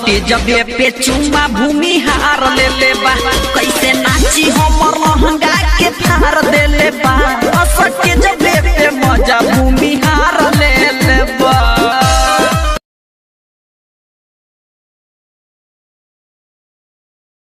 जबे पे चुमा भूमि हार ले ले बा कैसे नाची हमर लहंगा के फार दे ले बा असके जबे